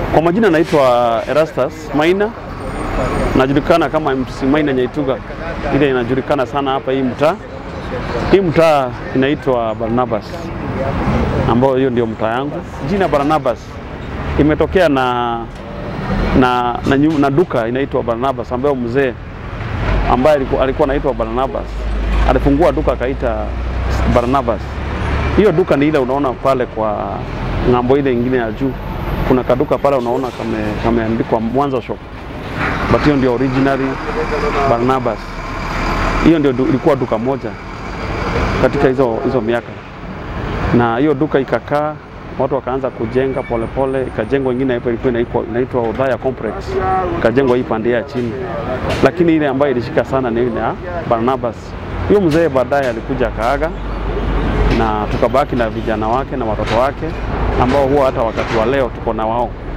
Kwa majina naitwa Erastus Maina, najulikana kama MC Maina Nyaituga, ile inajulikana sana hapa hii mtaa. Hii mtaa inaitwa Barnabas, ambayo hiyo ndio mtaa yangu. Jina Barnabas imetokea na na, na, nyu- na duka inaitwa Barnabas ambayo mzee ambaye alikuwa, alikuwa anaitwa Barnabas alifungua duka akaita Barnabas. Hiyo duka ni ile unaona pale kwa ng'ambo ile ingine ya juu, kuna kaduka pale unaona kame kameandikwa Mwanza shop, but hiyo ndio originally Barnabas. Hiyo ndio du, ilikuwa duka moja katika hizo hizo miaka, na hiyo duka ikakaa, watu wakaanza kujenga polepole, ikajengwa ingine hapo ilikuwa inaitwa inaitwa Udhaya Complex, ikajengwa hii pande ya chini, lakini ile ambayo ilishika sana ni ile ya Barnabas. Huyo mzee baadaye alikuja akaaga, na tukabaki na vijana wake na watoto wake ambao huwa hata wakati wa leo tuko na wao